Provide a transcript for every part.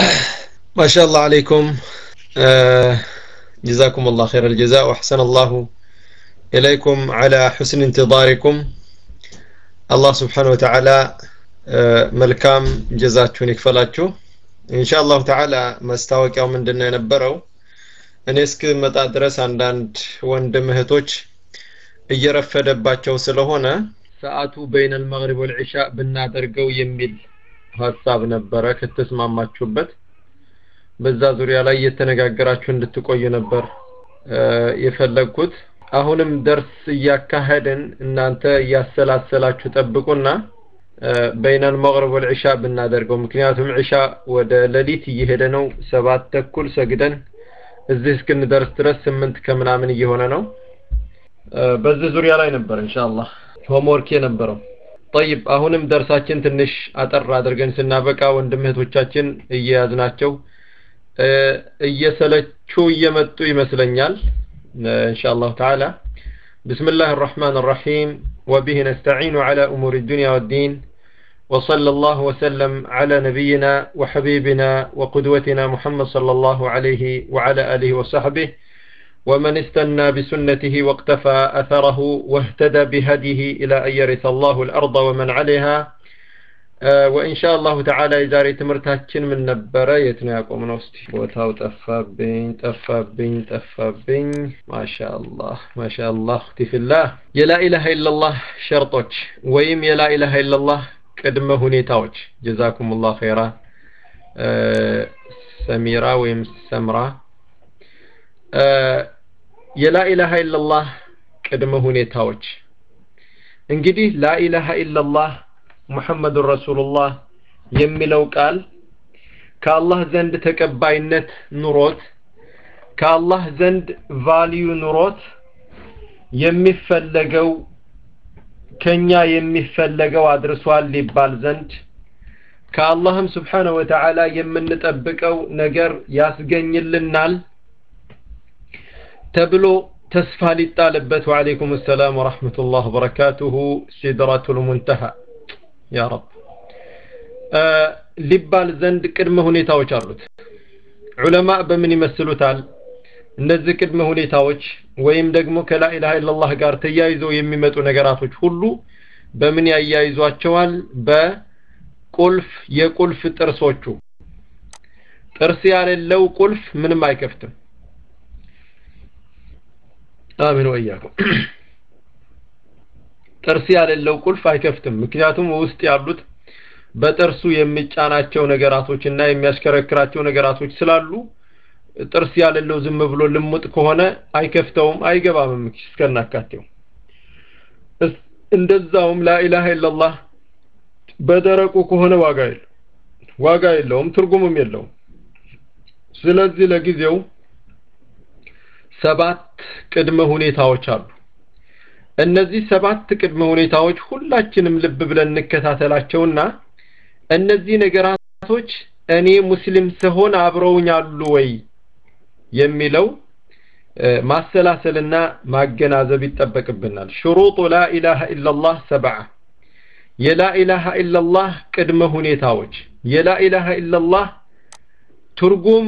ما شاء الله عليكم آه جزاكم الله خير الجزاء وأحسن الله إليكم على حسن انتظاركم الله سبحانه وتعالى آه ملكام جزاتكم يكفلاችሁ ኢንሻአላሁ ተዓላ ማስታወቂያው ምንድነው የነበረው እኔ እስክመጣ ድረስ አንዳንድ ወንድም እህቶች እየረፈደባቸው ስለሆነ ሰዓቱ በይነ አልመግሪብ ወልዒሻ ብናደርገው የሚል ሀሳብ ነበረ ከተስማማችሁበት በዛ ዙሪያ ላይ እየተነጋገራችሁ እንድትቆዩ ነበር የፈለግኩት አሁንም ደርስ እያካሄድን እናንተ እያሰላሰላችሁ ጠብቁና በይነ አልመግሪብ ወልዒሻ ብናደርገው ምክንያቱም ዒሻ ወደ ሌሊት እየሄደ ነው ሰባት ተኩል ሰግደን እዚህ እስክንደርስ ድረስ ስምንት ከምናምን እየሆነ ነው በዚህ ዙሪያ ላይ ነበር ኢንሻአላህ ሆምወርክ የነበረው ጠይብ አሁንም ደርሳችን ትንሽ አጠር አድርገን ስናበቃ ወንድም እህቶቻችን እየያዝናቸው እየሰለቹ እየመጡ ይመስለኛል ኢንሻአላህ ተዓላ بسم الله الرحمن الرحيم وبه نستعين على أمور الدنيا والدين وصلى الله وسلم على نبينا وحبيبنا وقدوتنا محمد صلى الله عليه وعلى آله وصحبه ومن استنى بسنته واقتفى أثره واهتدى بهديه إلى أن يرث الله الأرض ومن عليها آه وإن شاء الله تعالى إذا ريت مرتاكين من نبرة يتناكم نوستي وتاو تفابين تفابين تفابين ما شاء الله ما شاء الله اختي في الله يا لا إله إلا الله شرطك ويم يا لا إله إلا الله ቅድመ ሁኔታዎች ጀዛኩም ላህ ኸይራ ሰሚራ ወይም ሰምራ የላኢላሃ ኢላላህ ቅድመ ሁኔታዎች እንግዲህ ላኢላሃ ኢላላህ ሙሐመዱን ረሱሉላህ የሚለው ቃል ከአላህ ዘንድ ተቀባይነት ኑሮት ከአላህ ዘንድ ቫልዩ ኑሮት የሚፈለገው ከኛ የሚፈለገው አድርሷል ሊባል ዘንድ ከአላህም ስብሓነ ወተዓላ የምንጠብቀው ነገር ያስገኝልናል ተብሎ ተስፋ ሊጣልበት ወዓለይኩም ሰላም ወረሕመቱላህ ወበረካቱሁ ሲድረቱል ሙንተሃ ያ ረብ ሊባል ዘንድ ቅድመ ሁኔታዎች አሉት ዑለማ በምን ይመስሉታል እነዚህ ቅድመ ሁኔታዎች ወይም ደግሞ ከላኢላሃ ኢላላህ ጋር ተያይዘው የሚመጡ ነገራቶች ሁሉ በምን ያያይዟቸዋል በቁልፍ የቁልፍ ጥርሶቹ ጥርስ ያሌለው ቁልፍ ምንም አይከፍትም አሚን ወኢያኩም ጥርስ ያሌለው ቁልፍ አይከፍትም ምክንያቱም ውስጥ ያሉት በጥርሱ የሚጫናቸው ነገራቶች እና የሚያሽከረክራቸው ነገራቶች ስላሉ ጥርስ ያሌለው ዝም ብሎ ልሙጥ ከሆነ አይከፍተውም አይገባም እስከናካቴው እንደዛውም ላኢላሃ ኢላላህ በደረቁ ከሆነ ዋጋ የለው ዋጋ የለውም ትርጉምም የለውም ስለዚህ ለጊዜው ሰባት ቅድመ ሁኔታዎች አሉ እነዚህ ሰባት ቅድመ ሁኔታዎች ሁላችንም ልብ ብለን እንከታተላቸውና እነዚህ ነገራቶች እኔ ሙስሊም ስሆን አብረውኝ አሉ ወይ የሚለው ማሰላሰልና ማገናዘብ ይጠበቅብናል ሽሩጡ ላኢላሃ ኢላላህ ሰብዓ የላኢላሃ ኢላላህ ቅድመ ሁኔታዎች የላኢላሃ ኢላላህ ትርጉም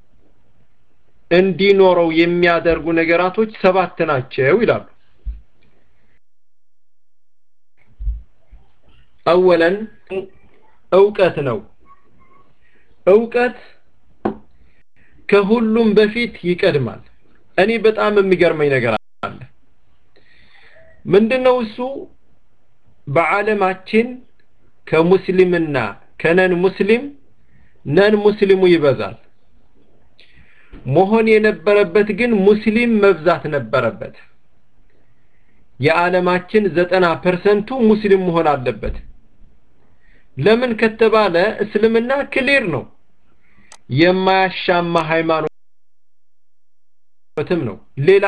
እንዲኖረው የሚያደርጉ ነገራቶች ሰባት ናቸው ይላሉ አወለን እውቀት ነው እውቀት ከሁሉም በፊት ይቀድማል እኔ በጣም የሚገርመኝ ነገር አለ ምንድነው እሱ በዓለማችን ከሙስሊምና ከነን ሙስሊም ነን ሙስሊሙ ይበዛል መሆን የነበረበት ግን ሙስሊም መብዛት ነበረበት የዓለማችን ዘጠና ፐርሰንቱ ሙስሊም መሆን አለበት ለምን ከተባለ እስልምና ክሊር ነው የማያሻማ ሃይማኖትም ነው ሌላ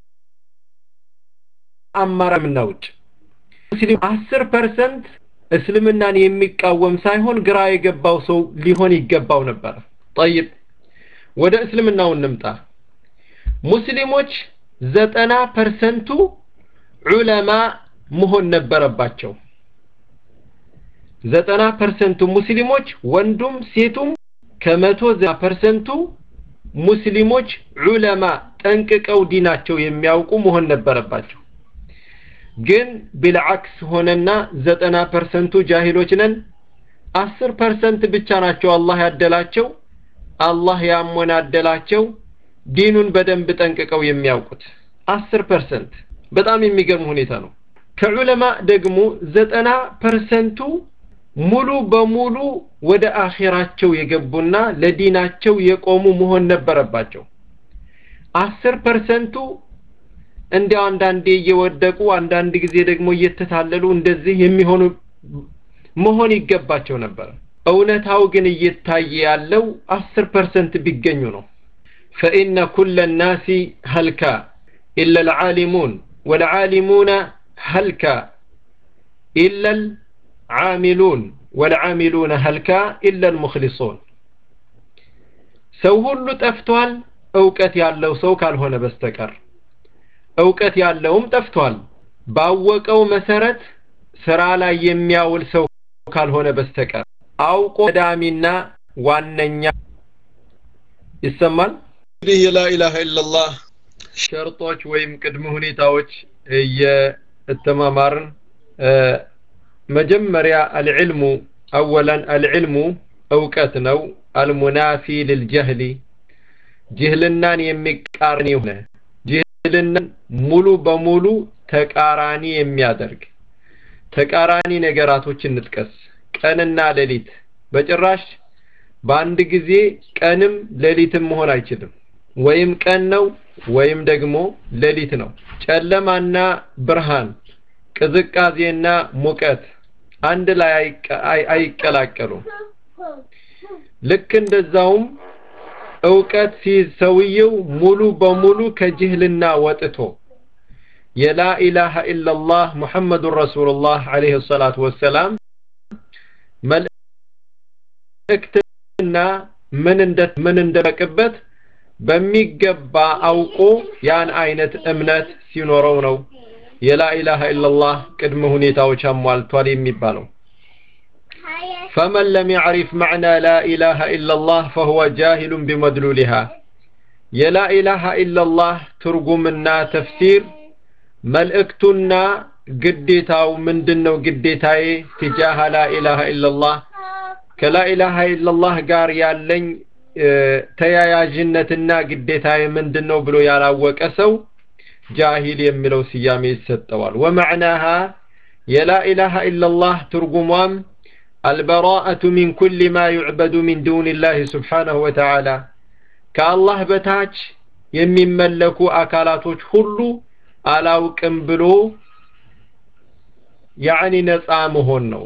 አማራምና ውጭ ሙስሊም አስር ፐርሰንት እስልምናን የሚቃወም ሳይሆን ግራ የገባው ሰው ሊሆን ይገባው ነበር ጠይብ ወደ እስልምናው እንምጣ ሙስሊሞች ዘጠና ፐርሰንቱ ዑለማ መሆን ነበረባቸው ዘጠና ፐርሰንቱ ሙስሊሞች ወንዱም ሴቱም ከመቶ ዘጠና ፐርሰንቱ ሙስሊሞች ዑለማ ጠንቅቀው ዲናቸው የሚያውቁ መሆን ነበረባቸው ግን ቢልዓክስ ሆነና ዘጠና ፐርሰንቱ ጃሂሎች ነን አስር ፐርሰንት ብቻ ናቸው አላህ ያደላቸው አላህ ያሞናደላቸው ዲኑን በደንብ ጠንቅቀው የሚያውቁት አስር ፐርሰንት በጣም የሚገርም ሁኔታ ነው ከዑለማ ደግሞ ዘጠና ፐርሰንቱ ሙሉ በሙሉ ወደ አኼራቸው የገቡና ለዲናቸው የቆሙ መሆን ነበረባቸው አስር ፐርሰንቱ እንዲያው አንዳንዴ እየወደቁ አንዳንድ ጊዜ ደግሞ እየተታለሉ እንደዚህ የሚሆኑ መሆን ይገባቸው ነበር እውነታው ግን እየታየ ያለው አስር ፐርሰንት ቢገኙ ነው ፈኢነ ኩለ ናሲ ሀልካ ኢላ ልዓሊሙን ወልዓሊሙነ ሀልካ ኢላ ልዓሚሉን ወልዓሚሉነ ሀልካ ኢላ ልሙክሊሱን ሰው ሁሉ ጠፍቷል እውቀት ያለው ሰው ካልሆነ በስተቀር እውቀት ያለውም ጠፍቷል ባወቀው መሰረት ስራ ላይ የሚያውል ሰው ካልሆነ በስተቀር አውቆ ቀዳሚና ዋነኛ ይሰማል እንግዲህ የላኢላሃ ኢላላህ ሸርጦች ወይም ቅድመ ሁኔታዎች እየተማማርን መጀመሪያ አልዕልሙ አወላን አልዕልሙ እውቀት ነው አልሙናፊ ልልጀህሊ ጅህልናን የሚቃረን የሆነ ጅህልናን ሙሉ በሙሉ ተቃራኒ የሚያደርግ ተቃራኒ ነገራቶችን እንጥቀስ ቀንና ሌሊት በጭራሽ በአንድ ጊዜ ቀንም ሌሊትም መሆን አይችልም ወይም ቀን ነው ወይም ደግሞ ሌሊት ነው ጨለማና ብርሃን ቅዝቃዜና ሙቀት አንድ ላይ አይቀላቀሉም ልክ እንደዛውም እውቀት ሲይዝ ሰውየው ሙሉ በሙሉ ከጅህልና ወጥቶ የላ ኢላሃ ኢላላህ ሙሐመዱን ረሱሉላህ አለይሂ ሰላቱ ወሰላም መልእክትና ምን እንደ ምን እንደበቅበት በሚገባ አውቆ ያን አይነት እምነት ሲኖረው ነው የላ ኢላሃ ኢላላህ ቅድመ ሁኔታዎች አሟልቷል የሚባለው فمن لم يعرف معنى لا إله إلا الله فهو جاهل بمدلولها يا لا إله إلا الله ترجمنا تفسير መልእክቱና ግዴታው ምንድነው ግዴታዬ ትጃሃ ላኢላሃ ኢላላህ ከላኢላሃ ኢላላህ ጋር ያለኝ ተያያዥነትና ግዴታዬ ምንድነው ብሎ ያላወቀ ሰው ጃሂል የሚለው ስያሜ ይሰጠዋል ወመዕናሃ የላኢላሃ ኢላላህ ትርጉሟም البراءة من كل ما يعبد من دون الله سبحانه وتعالى كالله بتاج የሚመለኩ አካላቶች ሁሉ አላውቅም ብሎ ያኒ ነፃ መሆን ነው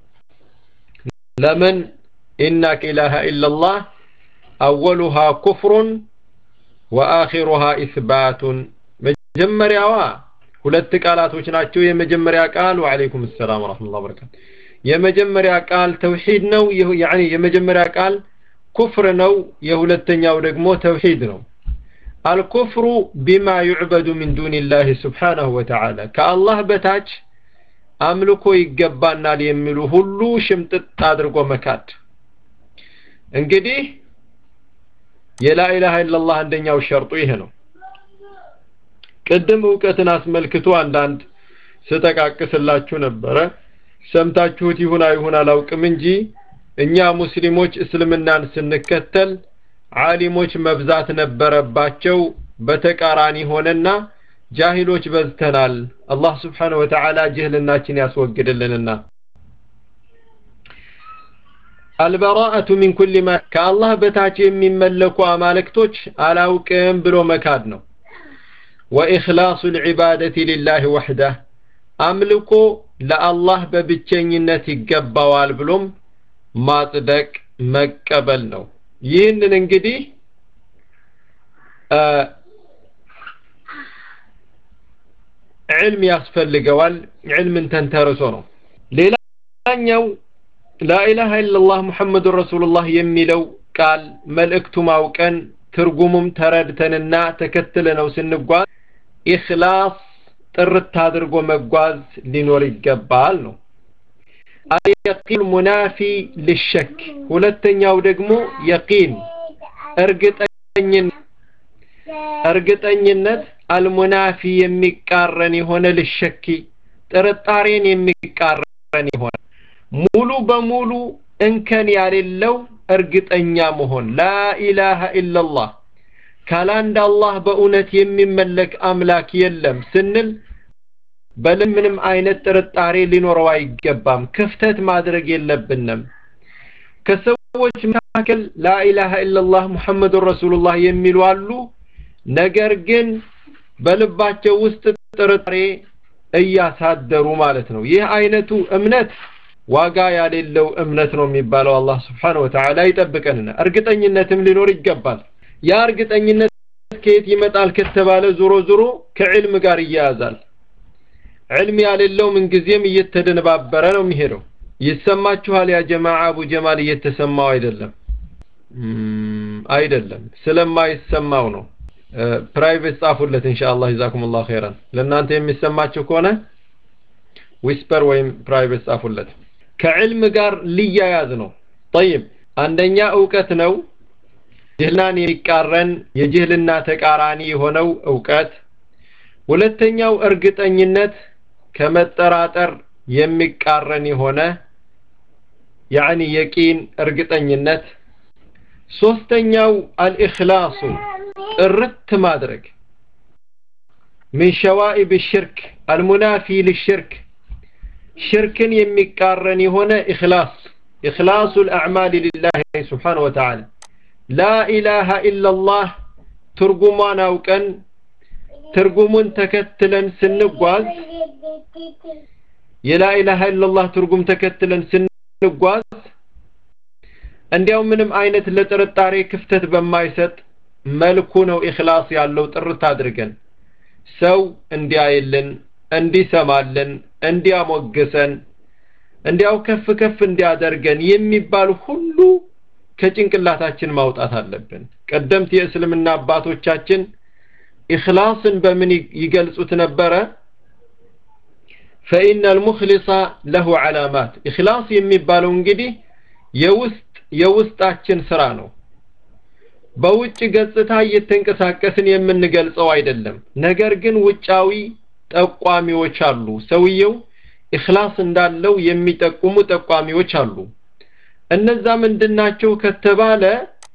ለምን ኢናከ ኢላሃ ኢላላህ አወሉሃ ኩፍሩን ወአኺሩሃ ኢስባቱን መጀመሪያዋ ሁለት ቃላቶች ናቸው የመጀመሪያ ቃል ወአለይኩም ሰላም ወራህመቱላሂ ወበረካቱ የመጀመሪያ ቃል ተውሂድ ነው ያኒ የመጀመሪያ ቃል ኩፍር ነው የሁለተኛው ደግሞ ተውሂድ ነው الكفر بما يعبد من دون الله سبحانه وتعالى كالله بتاج አምልኮ ይገባናል የሚሉ ሁሉ ሽምጥጥ አድርጎ መካድ እንግዲህ የላኢላሃ ኢላላህ አንደኛው ሸርጡ ይሄ ነው ቅድም እውቀትን አስመልክቶ አንዳንድ ስጠቃቅስላችሁ ነበረ ሰምታችሁት ይሁን አይሁን አላውቅም እንጂ እኛ ሙስሊሞች እስልምናን ስንከተል ዓሊሞች መብዛት ነበረባቸው በተቃራኒ ሆነና ጃሂሎች በዝተናል አላህ ስብሓንሁ ወተዓላ ጅህልናችን ያስወግድልንና አልበራአቱ ሚን ኩል ማ ከአላህ በታች የሚመለኩ አማልክቶች አላውቅም ብሎ መካድ ነው ወኢኽላሱ ልዕባደቲ ሊላህ ወሕዳህ አምልኮ ለአላህ በብቸኝነት ይገባዋል ብሎም ማጽደቅ መቀበል ነው ይህንን እንግዲህ ዕልም ያስፈልገዋል ዕልምን ተንተርሶ ነው ሌላኛው ላኢላሃ ኢላላህ ሙሐመዱን ረሱሉላህ የሚለው ቃል መልእክቱ ማውቀን ትርጉሙም ተረድተንና ተከትለነው ስንጓዝ ኢኽላስ ጥርት አድርጎ መጓዝ ሊኖር ይገባል ነው አልየቂን ሙናፊ ልሸክ ሁለተኛው ደግሞ የቂን እርግጠኝነት እርግጠኝነት አልሙናፊ የሚቃረን የሆነ ልሸኪ ጥርጣሬን የሚቃረን የሆነ ሙሉ በሙሉ እንከን ያሌለው እርግጠኛ መሆን ላኢላሃ ኢላላህ ካላንድ አላህ በእውነት የሚመለክ አምላክ የለም ስንል በልም ምንም አይነት ጥርጣሬ ሊኖረው አይገባም ክፍተት ማድረግ የለብንም ከሰዎች መካከል ላኢላሃ ኢላላህ ሙሐመዱን ረሱሉላህ የሚሉ አሉ ነገር ግን በልባቸው ውስጥ ጥርጣሬ እያሳደሩ ማለት ነው ይህ አይነቱ እምነት ዋጋ ያሌለው እምነት ነው የሚባለው አላህ ስብሓን ወተዓላ ይጠብቀንና እርግጠኝነትም ሊኖር ይገባል ያ እርግጠኝነት ከየት ይመጣል ከተባለ ዞሮ ዞሮ ከዕልም ጋር ይያያዛል ዕልም ያሌለው ምንጊዜም እየተደነባበረ ነው የሚሄደው ይሰማችኋል ያ ጀማዓ አቡ ጀማል እየተሰማው አይደለም አይደለም ስለማይሰማው ነው ፕራይቬት ጻፉለት ኢንሻአላህ ጀዛኩሙላህ ኸይራን ለእናንተ የሚሰማችሁ ከሆነ ዊስፐር ወይም ፕራይቬት ጻፉለት ከዕልም ጋር ሊያያዝ ነው ጠይብ አንደኛ እውቀት ነው ጅህልናን የሚቃረን የጅህልና ተቃራኒ የሆነው እውቀት ሁለተኛው እርግጠኝነት ከመጠራጠር የሚቃረን የሆነ ያኒ የቂን እርግጠኝነት ሶስተኛው አልኢኽላሱ ጥርት ማድረግ من شوائب الشرك المنافي للشرك ሽርክን የሚቃረን የሆነ ኢኽላስ ኢኽላሱ الأعمال لله سبحانه وتعالى لا إله إلا الله ትርጉሟን አውቀን ትርጉሙን ተከትለን ስንጓዝ የላ ኢላሃ ኢላላህ ትርጉም ተከትለን ስንጓዝ እንዲያው ምንም አይነት ለጥርጣሬ ክፍተት በማይሰጥ መልኩ ነው ኢኽላስ ያለው ጥርት አድርገን ሰው እንዲያይልን እንዲሰማልን እንዲያሞግሰን እንዲያው ከፍ ከፍ እንዲያደርገን የሚባል ሁሉ ከጭንቅላታችን ማውጣት አለብን ቀደምት የእስልምና አባቶቻችን ኢኽላስን በምን ይገልጹት ነበረ ፈኢነ አልሙኽሊሰ ለሁ ዓላማት ኢኽላስ የሚባለው እንግዲህ የውስጥ የውስጣችን ስራ ነው በውጭ ገጽታ እየተንቀሳቀስን የምንገልጸው አይደለም ነገር ግን ውጫዊ ጠቋሚዎች አሉ ሰውየው ኢኽላስ እንዳለው የሚጠቁሙ ጠቋሚዎች አሉ እነዛ ምንድናቸው ከተባለ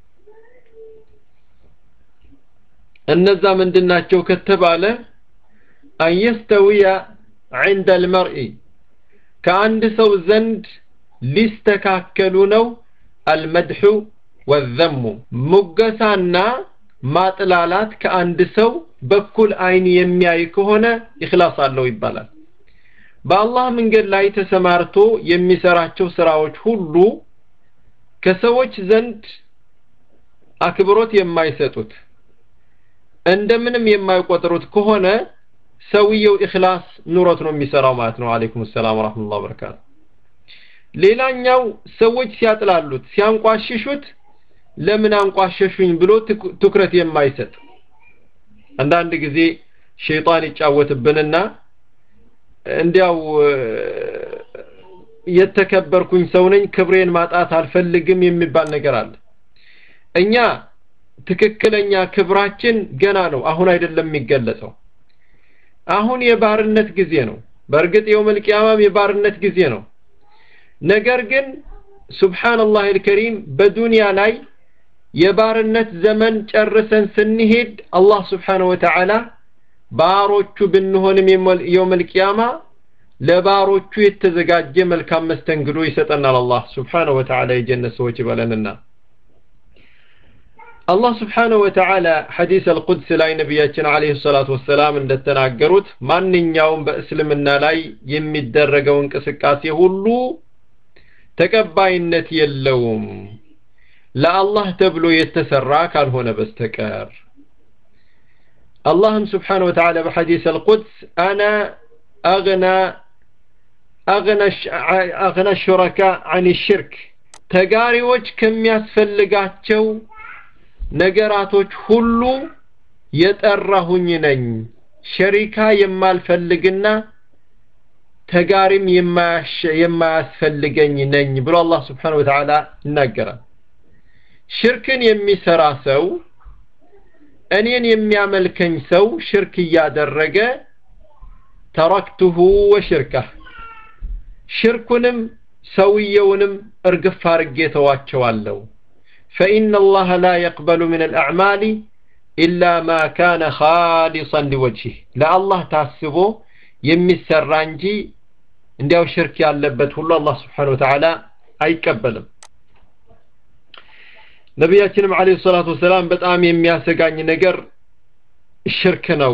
እነዛ ምንድናቸው ከተባለ አንየስተዊያ عند المرء ከአንድ ሰው ዘንድ ሊስተካከሉ ነው አልመድሑ ወዘሙ ሙገሳና ማጥላላት ከአንድ ሰው በኩል አይን የሚያይ ከሆነ ኢኽላስ አለው ይባላል በአላህ መንገድ ላይ ተሰማርቶ የሚሰራቸው ስራዎች ሁሉ ከሰዎች ዘንድ አክብሮት የማይሰጡት እንደምንም የማይቆጥሩት ከሆነ ሰውየው ኢኽላስ ኑሮት ነው የሚሰራው ማለት ነው አለይኩም ሰላም ወራህመቱላሂ ወበረካቱ ሌላኛው ሰዎች ሲያጥላሉት ሲያንቋሽሹት ለምን አንቋሸሹኝ ብሎ ትኩረት የማይሰጥ አንዳንድ ጊዜ ሸይጣን ይጫወትብንና እንዲያው የተከበርኩኝ ሰው ነኝ ክብሬን ማጣት አልፈልግም የሚባል ነገር አለ እኛ ትክክለኛ ክብራችን ገና ነው አሁን አይደለም የሚገለጸው አሁን የባርነት ጊዜ ነው በእርግጥ የውመል ቂያማም የባርነት ጊዜ ነው ነገር ግን ሱብሃንአላህ አልከሪም በዱንያ ላይ የባርነት ዘመን ጨርሰን ስንሄድ አላህ ስብሓነሁ ወተዓላ ባሮቹ ብንሆንም የውመል ቂያማ ለባሮቹ የተዘጋጀ መልካም መስተንግዶ ይሰጠናል አላህ ስብሓነሁ ወተዓላ የጀነት ሰዎች ይበለንና አላህ ስብሓነሁ ወተዓላ ሐዲስ አልቁድስ ላይ ነቢያችን አለይሂ ሰላቱ ወሰላም እንደተናገሩት ማንኛውም በእስልምና ላይ የሚደረገው እንቅስቃሴ ሁሉ ተቀባይነት የለውም ለአላህ ተብሎ የተሰራ ካልሆነ በስተቀር አላህም ስብሓነ ወተዓላ በሐዲስ አልቁድስ አና አግና አግና ሹረካ አን ሽርክ ተጋሪዎች ከሚያስፈልጋቸው ነገራቶች ሁሉ የጠራሁኝ ነኝ ሸሪካ የማልፈልግና ተጋሪም የማያስፈልገኝ ነኝ ብሎ አላህ ስብሓነሁ ወተዓላ ይናገራል። ሽርክን የሚሰራ ሰው እኔን የሚያመልከኝ ሰው ሽርክ እያደረገ ተረክቱሁ ወሽርካህ ሽርኩንም ሰውየውንም እርግፍ አርጌ ተዋቸዋለሁ። ፈኢነ አላህ ላ የቅበሉ ምን አልአዕማሊ ኢላ ማ ካነ ኻሊሰን ሊወጅህ ለአላህ ታስቦ የሚሰራ እንጂ እንዲያው ሽርክ ያለበት ሁሉ አላህ ስብሓነሁ ወተዓላ አይቀበልም። ነቢያችንም ዓለይሂ ሰላቱ ወሰላም በጣም የሚያሰጋኝ ነገር ሽርክ ነው።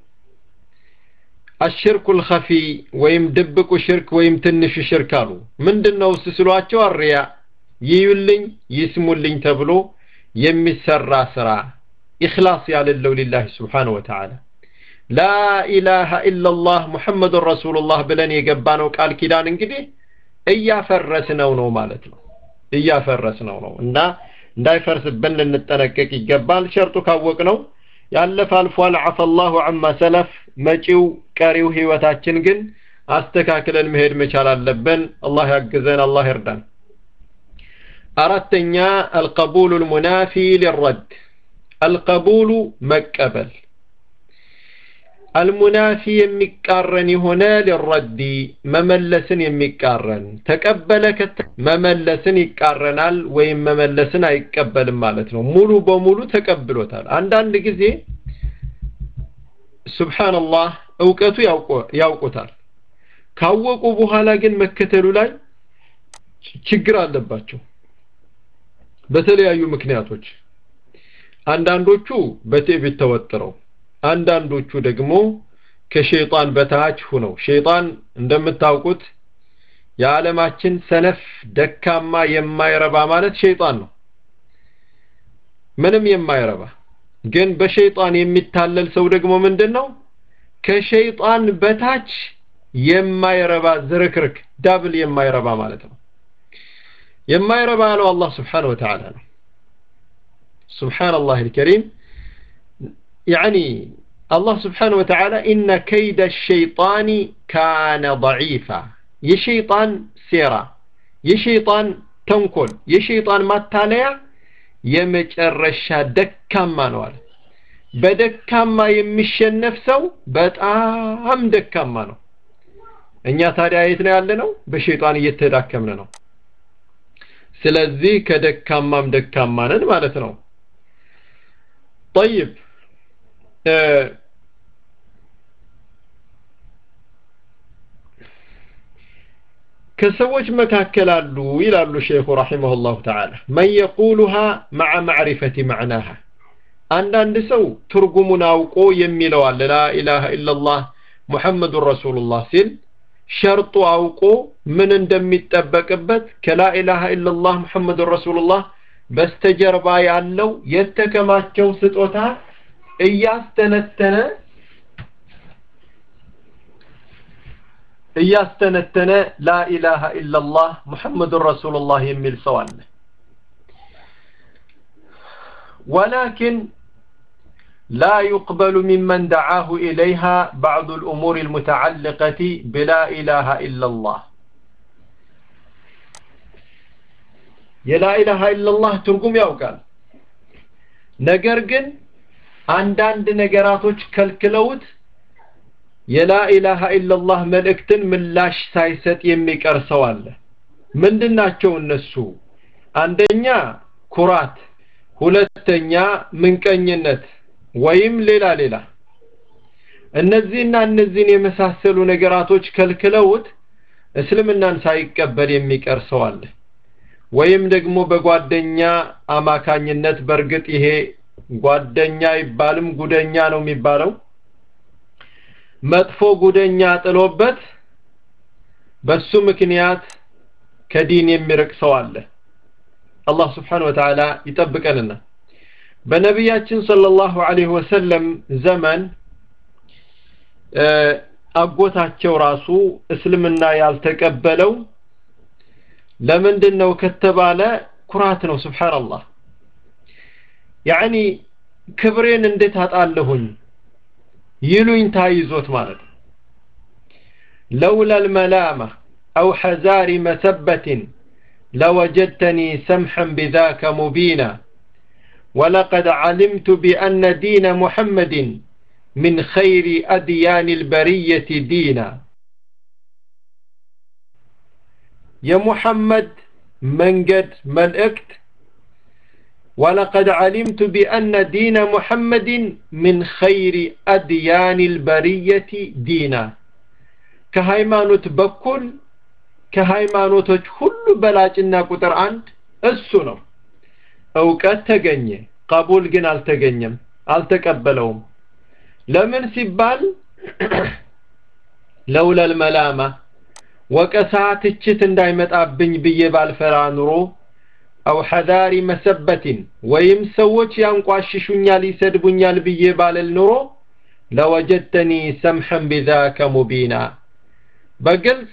አሽርኩል ኸፊ ወይም ድብቁ ሽርክ ወይም ትንሹ ሽርክ አሉ። ምንድን ነው ስስሏቸው አርያ ይዩልኝ ይስሙልኝ ተብሎ የሚሰራ ስራ ኢኽላስ ያለለው ሊላህ ስብሓነሁ ወተዓላ ላ ኢላሃ ኢላላህ ሙሐመዱን ረሱሉላህ ብለን የገባነው ቃል ኪዳን እንግዲህ እያፈረስነው ነው ማለት ነው። እያፈረስነው ነው እና እንዳይፈርስብን ልንጠነቀቅ ይገባል። ሸርጡ ካወቅነው ያለፈ አልፏል። አፈላሁ አማ ሰለፍ። መጪው ቀሪው ህይወታችን ግን አስተካክለን መሄድ መቻል አለብን። አላህ ያግዘን፣ አላህ ይርዳን። አራተኛ አልቀቡሉ ልሙናፊ ሊረድ አልቀቡሉ መቀበል አልሙናፊ የሚቃረን የሆነ ሊረዲ መመለስን የሚቃረን ተቀበለ መመለስን ይቃረናል ወይም መመለስን አይቀበልም ማለት ነው። ሙሉ በሙሉ ተቀብሎታል። አንዳንድ ጊዜ ሱብሓነላህ እውቀቱ ያውቁታል። ካወቁ በኋላ ግን መከተሉ ላይ ችግር አለባቸው በተለያዩ ምክንያቶች። አንዳንዶቹ በትዕቢት ተወጥረው አንዳንዶቹ ደግሞ ከሸይጣን በታች ሁነው ሸይጣን እንደምታውቁት የዓለማችን ሰነፍ ደካማ የማይረባ ማለት ሸይጣን ነው። ምንም የማይረባ ግን በሸይጣን የሚታለል ሰው ደግሞ ምንድን ነው? ከሸይጣን በታች የማይረባ ዝርክርክ ዳብል የማይረባ ማለት ነው። የማይረባ ያለው አላህ ስብሓነሁ ወተዓላ ነው። ሱብሓነላህ አልከሪም يعني الله سبحانه وتعالى إن كيد الشيطان كان ضعيفا يشيطان سيرا يشيطان تنكل يشيطان ما تاليا የመጨረሻ ደካማ ነው አለ። በደካማ የሚሸነፍ ሰው በጣም ደካማ ነው። እኛ ታዲያ የት ነው ያለ ነው? በሸይጣን እየተዳከምን ነው። ስለዚህ ከደካማም ደካማ ነን ማለት ነው። ጠይብ ከሰዎች መካከል አሉ ይላሉ ሼኹ ረሒመሁላሁ ተዓላ መን የቁሉሃ መዓ ማዕሪፈቲ መዕናሃ አንዳንድ ሰው ትርጉሙን አውቆ የሚለው አለ ላኢላሃ ኢላላህ ሙሐመዱን ረሱሉላህ ሲል ሸርጡ አውቆ ምን እንደሚጠበቅበት ከላኢላሃ ኢላላህ ሙሐመዱን ረሱሉላህ በስተጀርባ ያለው የተከማቸው ስጦታ እያስተነተነ እያስተነተነ ላኢላሃ ኢላላህ ሙሐመዱን ረሱሉላህ የሚል ሰው አለ። ወላኪን ላ ዩቅበሉ ሚመን ደዓሁ ኢለይሃ ባዕዱ ልእሙር ልሙተዓልቀቲ ብላ ኢላሃ ኢላላህ የላኢላሃ ኢላላህ ትርጉም ያውቃል። ነገር ግን አንዳንድ ነገራቶች ከልክለውት የላኢላሃ ኢላላህ መልእክትን ምላሽ ሳይሰጥ የሚቀር ሰው አለ። ምንድናቸው እነሱ? አንደኛ ኩራት፣ ሁለተኛ ምንቀኝነት ወይም ሌላ ሌላ። እነዚህና እነዚህን የመሳሰሉ ነገራቶች ከልክለውት እስልምናን ሳይቀበል የሚቀር ሰው አለ። ወይም ደግሞ በጓደኛ አማካኝነት በእርግጥ ይሄ ጓደኛ አይባልም ጉደኛ ነው የሚባለው መጥፎ ጉደኛ ጥሎበት በሱ ምክንያት ከዲን የሚርቅ ሰው አለ። አላህ ስብሓነሁ ወተዓላ ይጠብቀንና በነቢያችን ሰለላሁ ዐለይሂ ወሰለም ዘመን አጎታቸው ራሱ እስልምና ያልተቀበለው ለምንድን ነው ከተባለ ኩራት ነው። ሱብሓነላህ ያዕኒ ክብሬን እንዴት አጣለሁኝ ይሉኝታ ይዞት ማለት ነው። لولا الملامة أو حذار مسبة لوجدتني سمحا بذاك مبينا ولقد علمت بأن دين محمد من خير أديان البرية دينا يا محمد منجد ملئكت ولقد علمت بأن دين محمد من خير أديان البرية دينا كهيمانوت بكل كهيمانوتوች ሁሉ በላጭና ቁጥር አንድ እሱ ነው እውቀት ተገኘ ቀቡል ግን አልተገኘም አልተቀበለውም ለምን ሲባል ለውለል መላማ ወቀሳ ትችት እንዳይመጣብኝ ብዬ ባልፈራ ኑሮ አው ሐዳሪ መሰበትን ወይም ሰዎች ያንቋሽሹኛል ይሰድቡኛል ብዬ ባልል ኑሮ ለወጀድተኒ ሰምሐን ቢዛከ ሙቢና በግልጽ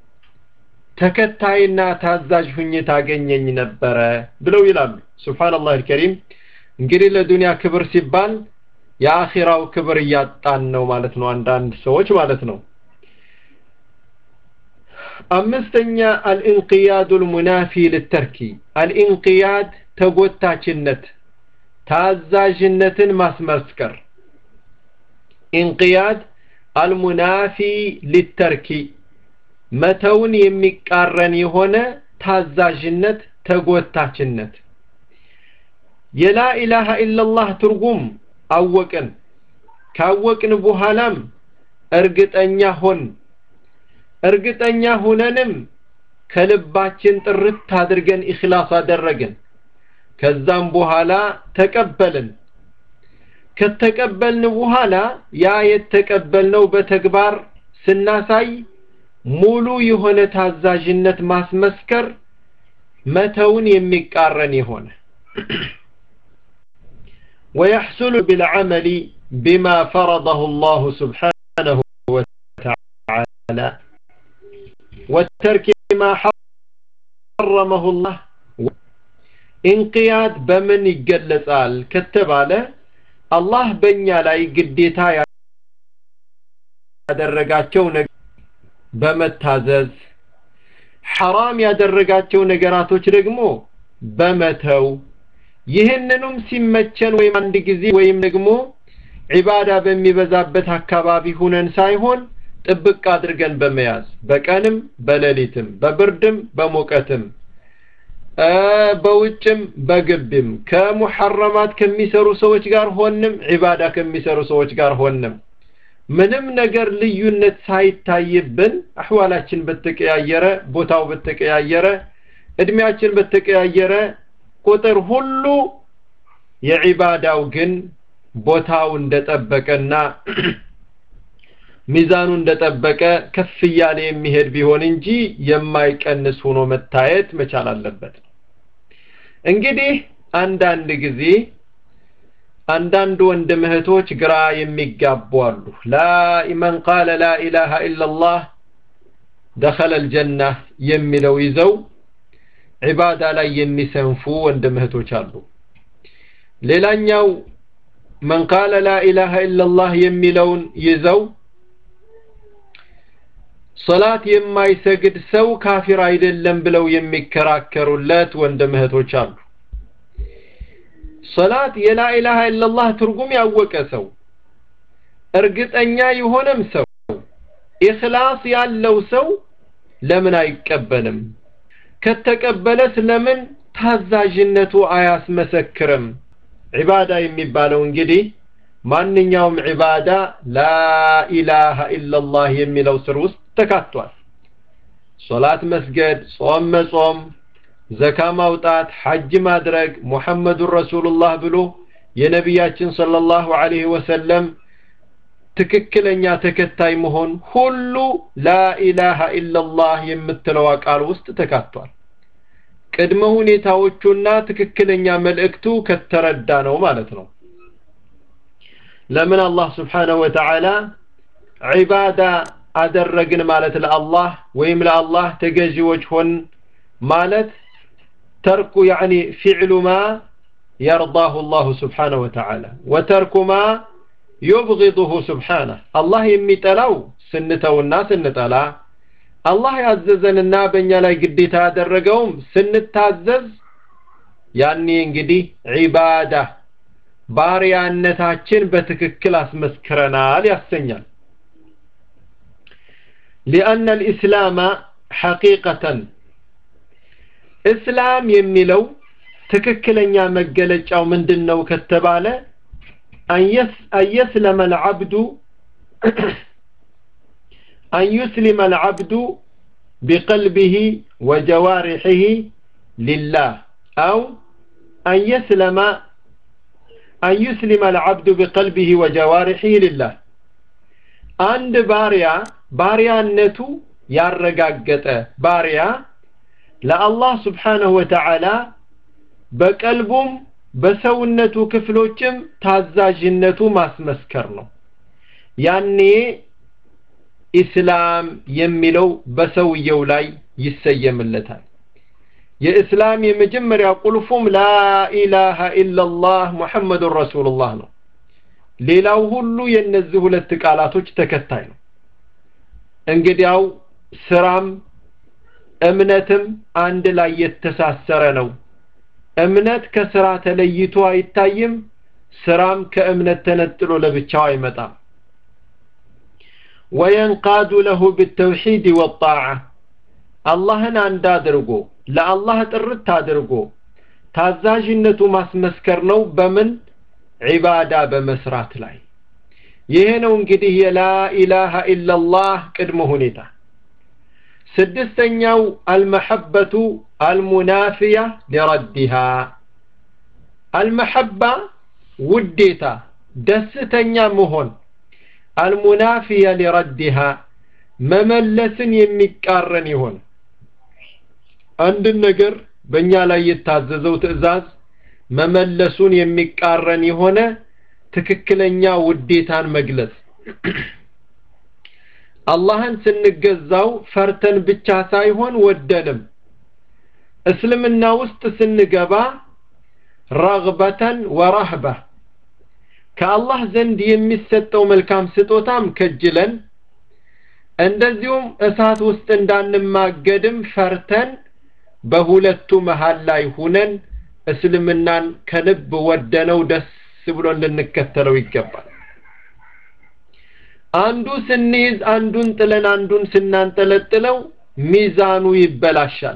ተከታይና ታዛዥ ሁኜ ታገኘኝ ነበረ ብለው ይላሉ ሱብሃንአላህ አልከሪም እንግዲህ ለዱንያ ክብር ሲባል የአኺራው ክብር እያጣን ነው ማለት ነው አንዳንድ ሰዎች ማለት ነው አምስተኛ አልኢንቅያዱ ልሙናፊ ልተርኪ አልኢንቅያድ ተጎታችነት ታዛዥነትን ማስመስከር ኢንቅያድ አልሙናፊ ሊተርኪ መተውን የሚቃረን የሆነ ታዛዥነት ተጎታችነት የላ ኢላሃ ኢላላህ ትርጉም አወቅን ካወቅን በኋላም እርግጠኛ ሆን እርግጠኛ ሁነንም ከልባችን ጥርት አድርገን ኢኽላስ አደረግን ከዛም በኋላ ተቀበልን ከተቀበልን በኋላ ያ የተቀበልነው በተግባር ስናሳይ ሙሉ የሆነ ታዛዥነት ማስመስከር መተውን የሚቃረን የሆነ ويحصل بالعمل بما فرضه الله سبحانه وتعالى والترك ما حرمه الله انقياد بمن يجلسال كتباله الله በእኛ ላይ ግዴታ ያደረጋቸው በመታዘዝ ሐራም ያደረጋቸው ነገራቶች ደግሞ በመተው ይህንኑም ሲመቸን ወይም አንድ ጊዜ ወይም ደግሞ ዒባዳ በሚበዛበት አካባቢ ሁነን ሳይሆን ጥብቅ አድርገን በመያዝ በቀንም በሌሊትም በብርድም በሙቀትም በውጭም በግቢም ከሙሐረማት ከሚሰሩ ሰዎች ጋር ሆንም ዒባዳ ከሚሰሩ ሰዎች ጋር ሆንም ምንም ነገር ልዩነት ሳይታይብን አህዋላችን በተቀያየረ ቦታው በተቀያየረ እድሜያችን በተቀያየረ ቁጥር ሁሉ የዒባዳው ግን ቦታው እንደጠበቀና ሚዛኑ እንደጠበቀ ከፍ እያለ የሚሄድ ቢሆን እንጂ የማይቀንስ ሆኖ መታየት መቻል አለበት እንግዲህ አንዳንድ ጊዜ አንዳንድ ወንድም እህቶች ግራ የሚጋቡ አሉ ላ መን ቃለ ላ ኢላሃ ኢላላህ ደኸለ ልጀና የሚለው ይዘው ዒባዳ ላይ የሚሰንፉ ወንድም እህቶች አሉ ሌላኛው መን ቃለ ላ ኢላሃ ኢላላህ የሚለውን ይዘው ሶላት የማይሰግድ ሰው ካፊር አይደለም ብለው የሚከራከሩለት ወንድም እህቶች አሉ ሶላት የላ ኢላሃ ኢላላህ ትርጉም ያወቀ ሰው እርግጠኛ የሆነም ሰው ኢኽላስ ያለው ሰው ለምን አይቀበልም ከተቀበለስ ለምን ታዛዥነቱ አያስመሰክርም ዒባዳ የሚባለው እንግዲህ ማንኛውም ዒባዳ ላኢላሃ ኢላላህ የሚለው ስር ውስጥ ተካቷል ሶላት መስገድ ጾም መጾም ዘካ ማውጣት ሐጅ ማድረግ ሙሐመዱን ረሱሉላህ ብሎ የነቢያችን ሰለላሁ ዐለይሂ ወሰለም ትክክለኛ ተከታይ መሆን ሁሉ ላኢላሃ ኢላላህ የምትለዋ ቃል ውስጥ ተካቷል ቅድመ ሁኔታዎቹና ትክክለኛ መልእክቱ ከተረዳ ነው ማለት ነው ለምን አላህ ስብሓነሁ ወተዓላ ዒባዳ አደረግን ማለት ለአላህ ወይም ለአላህ ተገዢዎች ሆን ማለት ተርኩ ያዕኒ ፊዕሉ ማ የርዳሁ ላሁ ስብሓነሁ ወተዓላ ወተርኩ ማ ዩብጊዱሁ ሱብሓነህ አላህ የሚጠላው ስንተውና ስንጠላ አላህ ያዘዘንና በእኛ ላይ ግዴታ ያደረገውም ስንታዘዝ ያኔ እንግዲህ ዒባዳ ባሪያነታችን በትክክል አስመስክረናል ያሰኛል ሊአነ ልእስላማ ሐቂቀተን እስላም የሚለው ትክክለኛ መገለጫው ምንድን ነው ከተባለ አንየስለመ ልዓብዱ أن يسلم العبد بقلبه وجوارحه لله أو أن يسلم أن يسلم العبد بقلبه وجوارحه لله عند باريا باريا النتو ያረጋገጠ ባሪያ ለአላህ ስብሓንሁ ወተዓላ በቀልቡም በሰውነቱ ክፍሎችም ታዛዥነቱ ማስመስከር ነው ያኔ ኢስላም የሚለው በሰውየው ላይ ይሰየምለታል የእስላም የመጀመሪያ ቁልፉም ላኢላሃ ኢላላህ ሙሐመዱን ረሱሉላህ ነው ሌላው ሁሉ የእነዚህ ሁለት ቃላቶች ተከታይ ነው እንግዲያው ስራም እምነትም አንድ ላይ የተሳሰረ ነው እምነት ከስራ ተለይቶ አይታይም ስራም ከእምነት ተነጥሎ ለብቻው አይመጣም وينقاد له بالتوحيد والطاعة አላህን አንድ አድርጎ ለአላህ ጥርት አድርጎ ታዛዥነቱ ማስመስከር ነው በምን ዒባዳ በመስራት ላይ ይሄ ነው እንግዲህ የላኢላሃ ኢላላህ ቅድመ ሁኔታ ስድስተኛው አልመሐበቱ አልሙናፊያ ሊረዲሃ አልመሐባ ውዴታ ደስተኛ መሆን አልሙናፊያ ሊረዲሃ መመለስን የሚቃረን ይሆን አንድን ነገር በእኛ ላይ የታዘዘው ትእዛዝ መመለሱን የሚቃረን የሆነ ትክክለኛ ውዴታን መግለጽ አላህን ስንገዛው ፈርተን ብቻ ሳይሆን ወደንም እስልምና ውስጥ ስንገባ ረግበተን ወረህባ ከአላህ ዘንድ የሚሰጠው መልካም ስጦታም ከጅለን እንደዚሁም እሳት ውስጥ እንዳንማገድም ፈርተን በሁለቱ መሃል ላይ ሁነን እስልምናን ከልብ ወደነው ደስ ብሎን ልንከተለው ይገባል አንዱ ስንይዝ አንዱን ጥለን አንዱን ስናንጠለጥለው ሚዛኑ ይበላሻል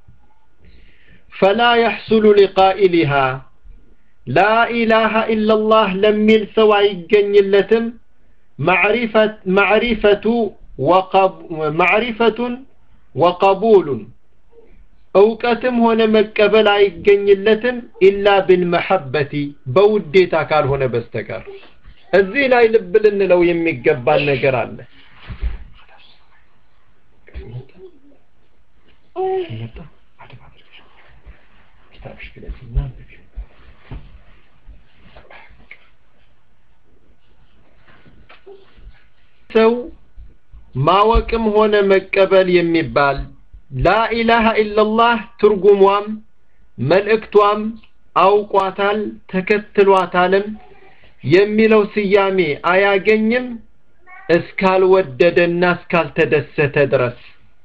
ፈላ يحصل لقائلها لا إله إلا الله لميل سوى يجنيلتم معرفة معرفة وقب معرفة وقبول እውቀትም ሆነ መቀበል አይገኝለትም ኢላ ብልመሐበቲ በውዴታ ካልሆነ በስተቀር እዚህ ላይ ልብ ልንለው የሚገባን ነገር አለ ሰው ማወቅም ሆነ መቀበል የሚባል ላኢላሃ ኢላላህ ትርጉሟም መልእክቷም አውቋታል ተከትሏታልም የሚለው ስያሜ አያገኝም እስካልወደደና እስካልተደሰተ ድረስ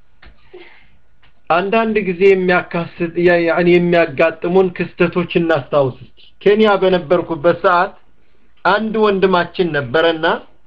አንዳንድ ጊዜ የሚያካስት ያኒ የሚያጋጥሙን ክስተቶች እናስታውስ ኬንያ በነበርኩበት ሰዓት አንድ ወንድማችን ነበረና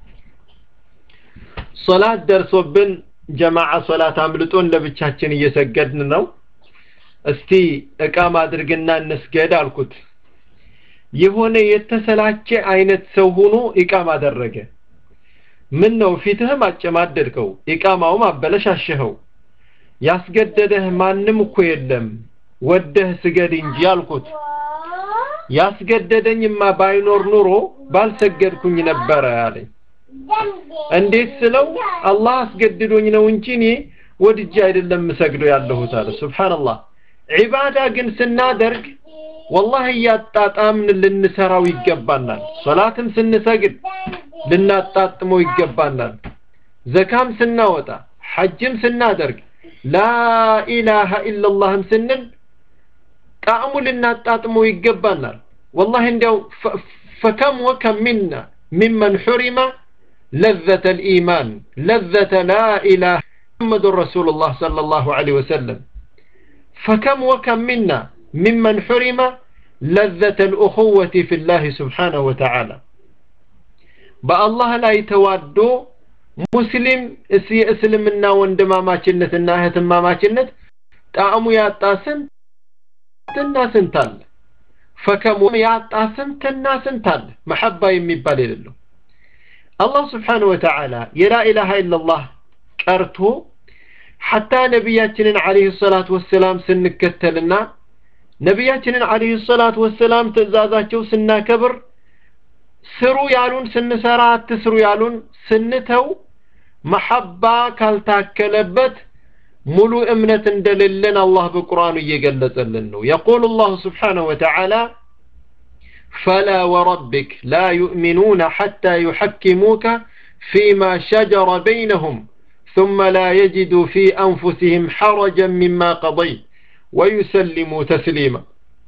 ሶላት ደርሶብን ጀማዓ ሶላት አምልጦን ለብቻችን እየሰገድን ነው እስቲ እቃም አድርግና እንስገድ አልኩት የሆነ የተሰላቸ አይነት ሰው ሆኖ ኢቃም አደረገ ምን ነው ፊትህም አጨማደድከው ኢቃማውም አበለሻሸኸው ያስገደደህ ማንም እኮ የለም ወደህ ስገድ እንጂ አልኩት ያስገደደኝማ ባይኖር ኑሮ ባልሰገድኩኝ ነበረ አለኝ እንዴት ስለው አላህ አስገድዶኝ ነው እንጂ እኔ ወድጄ አይደለም ምሰግደው ያለሁት አለ ሱብሃንአላህ ዒባዳ ግን ስናደርግ ወላሂ እያጣጣምን ልንሰራው ይገባናል ሶላትም ስንሰግድ ልናጣጥመው ይገባናል ዘካም ስናወጣ ሐጅም ስናደርግ ላኢላሃ ኢላላህም ስንል ጣዕሙ ልናጣጥመው ይገባናል ወላሂ እንዲያው ፈከም ወከም ሚና ممن حرم لذة الإيمان لذة لا إله محمد رسول الله صلى الله عليه وسلم فكم وكم منا ممن حرم لذة الأخوة في الله سبحانه وتعالى በአላህ ላይ ተዋዶ ሙስሊም የእስልምና ወንድማማችነትና እህትማማችነት ጣዕሙ ያጣ ስንትና ስንት አለ ፈከሙ ያጣ ስንትና ስንት አለ መሐባ የሚባል የሌለው አላህ ስብሓንሁ ወተዓላ የላኢላሃ ኢላላህ ቀርቶ ሐታ ነቢያችንን ዓለይሂ ሰላቱ ወሰላም ስንከተልና ነቢያችንን ዓለይሂ ሰላቱ ወሰላም ትእዛዛቸው ስናከብር ስሩ ያሉን ስንሰራ አትስሩ ያሉን ስንተው መሐባ ካልታከለበት ሙሉ እምነት እንደሌለን አላህ በቁርአኑ እየገለጸልን ነው የቁል ላሁ ስብሓነሁ ወተዓላ فلا وربك لا يؤمنون حتى يحكموك فيما شجر بينهم ثم لا يجدوا في أنفسهم حرجا مما قضيت ويسلموا تسليما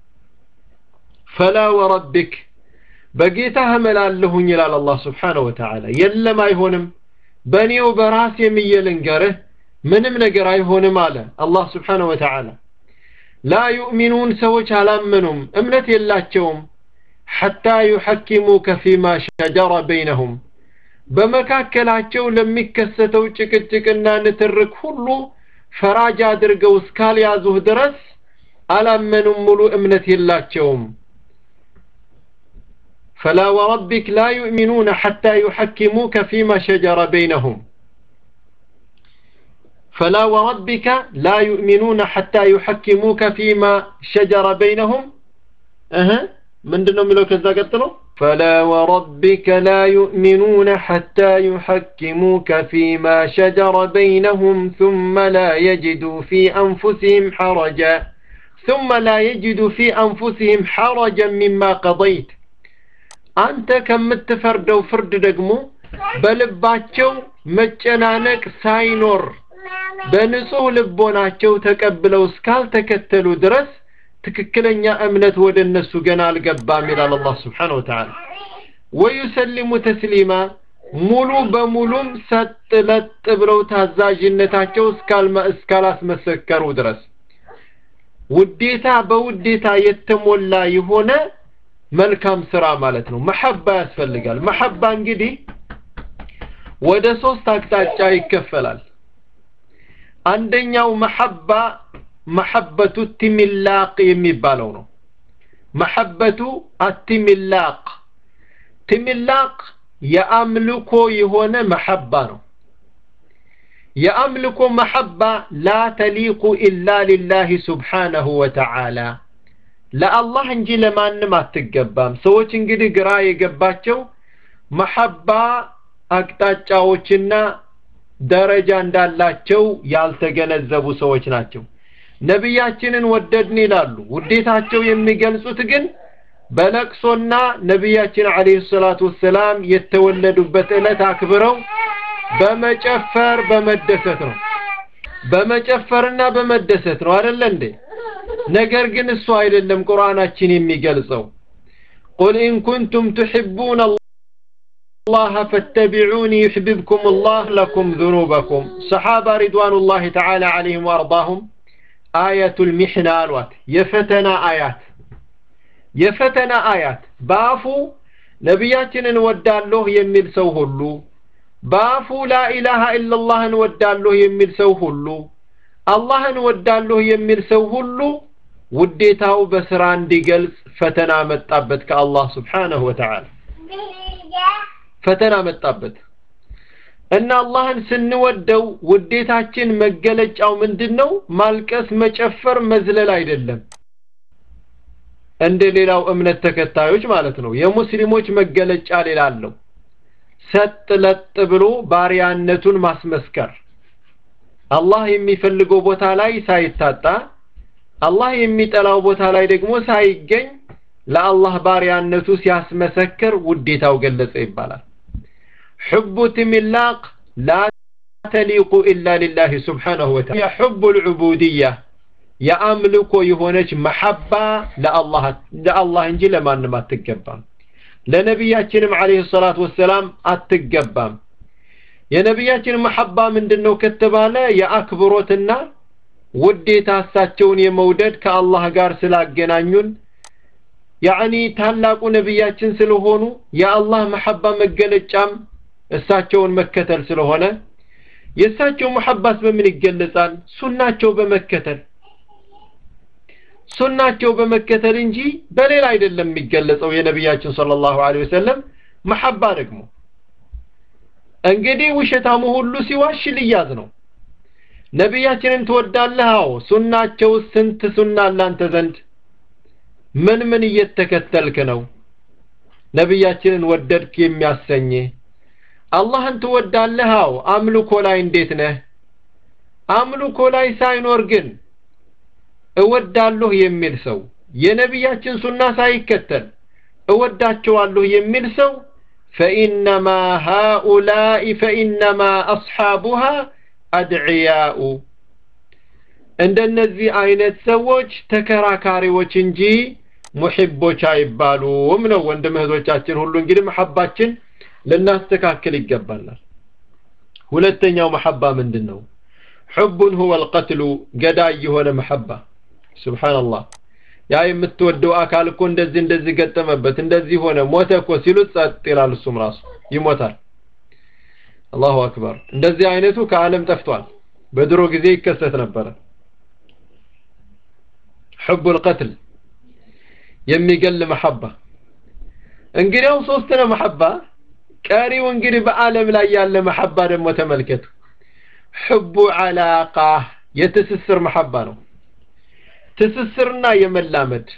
فلا وربك በጌታህ እምላለሁኝ ይላል አላህ ስብሓነሁ ወተዓላ የለም አይሆንም በእኔው በራስ የምዬ ልንገርህ ምንም ነገር አይሆንም አለ አላህ ስብሓነሁ ወተዓላ ላ ዩእሚኑን ሰዎች አላመኑም እምነት የላቸውም ሐታ ዩሐኪሙከ ፊማ ሸጀረ በይነሁም በመካከላቸው ለሚከሰተው ጭቅጭቅና ንትርክ ሁሉ ፈራጅ አድርገው እስካልያዙህ ድረስ አላመኑም ሙሉ እምነት የላቸውም فلا وربك لا يؤمنون حتى يحكموك فيما شجر بينهم فلا وربك لا يؤمنون حتى يحكموك فيما شجر بينهم أها من دنو ملو كذا قتلوا فلا وربك لا يؤمنون حتى يحكموك فيما شجر بينهم ثم لا يجدوا في أنفسهم حرجا ثم لا يجدوا في أنفسهم حرجا مما قضيت አንተ ከምትፈርደው ፍርድ ደግሞ በልባቸው መጨናነቅ ሳይኖር በንጹህ ልቦናቸው ተቀብለው እስካልተከተሉ ድረስ ትክክለኛ እምነት ወደ እነሱ ገና አልገባም ይላል አላህ ስብሓን ወተዓላ ወዩሰሊሙ ተስሊማ ሙሉ በሙሉም ሰጥ ለጥ ብለው ታዛዥነታቸው እስካላስመሰከሩ ድረስ ውዴታ በውዴታ የተሞላ የሆነ መልካም ስራ ማለት ነው መሐባ ያስፈልጋል መሐባ እንግዲህ ወደ ሶስት አቅጣጫ ይከፈላል አንደኛው መሐባ መሐበቱ ቲሚላቅ የሚባለው ነው መሐበቱ አቲሚላቅ ቲሚላቅ የአምልኮ የሆነ መሐባ ነው የአምልኮ መሐባ ላ ተሊቁ ኢላ ሊላህ ስብሓነሁ ወተዓላ ለአላህ እንጂ ለማንም አትገባም ሰዎች እንግዲህ ግራ የገባቸው መሐባ አቅጣጫዎችና ደረጃ እንዳላቸው ያልተገነዘቡ ሰዎች ናቸው ነቢያችንን ወደድን ይላሉ ውዴታቸው የሚገልጹት ግን በለቅሶና ነቢያችን አለይሂ ሰላቱ ወሰላም የተወለዱበት ዕለት አክብረው በመጨፈር በመደሰት ነው በመጨፈርና በመደሰት ነው አይደለ እንዴ ነገር ግን እሱ አይደለም ቁርአናችን የሚገልጸው ቁል ኢን ኩንቱም ትሕቡን الله فاتبعوني يحببكم الله لكم ذنوبكم صحابة رضوان الله تعالى عليهم وأرضاهم آية المحنة الوات يفتنا آيات يفتنا آيات بافو نبياتنا نودالله يميل سو هلو بافو لا إله إلا الله نودالله يميل سو هلو الله نودالله يميل سو هلو ውዴታው በስራ እንዲገልጽ ፈተና መጣበት ከአላህ ስብሓነሁ ወተዓላ ፈተና መጣበት እና አላህን ስንወደው ውዴታችን መገለጫው ምንድን ነው ማልቀስ መጨፈር መዝለል አይደለም እንደ ሌላው እምነት ተከታዮች ማለት ነው የሙስሊሞች መገለጫ ሌላ አለው ሰጥ ለጥ ብሎ ባሪያነቱን ማስመስከር አላህ የሚፈልገው ቦታ ላይ ሳይታጣ አላህ የሚጠላው ቦታ ላይ ደግሞ ሳይገኝ ለአላህ ባሪያነቱ ሲያስመሰክር ውዴታው ገለጸ ይባላል حب تملاق لا تليق إلا لله سبحانه وتعالى يا حب العبودية يا أملك يهونج محبة لله لله انجي لما ما تقبل ለነቢያችንም አለይሂ ሰላቱ ወሰላም አትገባም የነቢያችን መሐባ ምንድነው ከተባለ የአክብሮትና ውዴታ እሳቸውን የመውደድ ከአላህ ጋር ስላገናኙን ያኒ ታላቁ ነቢያችን ስለሆኑ የአላህ መሐባ መገለጫም እሳቸውን መከተል ስለሆነ የእሳቸው መሐባስ በምን ይገለጻል ሱናቸው በመከተል ሱናቸው በመከተል እንጂ በሌላ አይደለም የሚገለጸው የነቢያችን ሰለላሁ ዐለይሂ ወሰለም መሐባ ደግሞ እንግዲህ ውሸታሙ ሁሉ ሲዋሽ ልያዝ ነው ነቢያችንን ትወዳለህ አዎ ሱናቸው ስንት ሱና አላንተ ዘንድ ምን ምን እየተከተልክ ነው ነቢያችንን ወደድክ የሚያሰኝ አላህን ትወዳለህ አዎ አምልኮ ላይ እንዴት ነህ አምልኮ ላይ ሳይኖር ግን እወዳለሁ የሚል ሰው የነቢያችን ሱና ሳይከተል እወዳቸዋለሁ የሚል ሰው فإنما هؤلاء فإنما أصحابها أدعياء እንደነዚህ አይነት ሰዎች ተከራካሪዎች እንጂ ሙሂቦች አይባሉም ነው ወንድም እህቶቻችን ሁሉ እንግዲህ መሐባችን ልናስተካክል ይገባናል ሁለተኛው መሐባ ምንድን ነው ሑቡን ሁወ ልቀትሉ ገዳይ የሆነ መሐባ ስብሓንላህ ያ የምትወደው አካል እኮ እንደዚህ እንደዚህ ገጠመበት እንደዚህ ሆነ ሞተ እኮ ሲሉት ጸጥ ይላል እሱም ራሱ ይሞታል አላሁ አክበር እንደዚህ አይነቱ ከዓለም ጠፍቷል በድሮ ጊዜ ይከሰት ነበረ ሕቡ ልቀትል የሚገል መሐባ እንግዲያው ሶስት ነው መሐባ ቀሪው እንግዲህ በዓለም ላይ ያለ መሐባ ደግሞ ተመልከቱ ሕቡ ዓላቃ የትስስር መሐባ ነው ትስስርና የመላመድ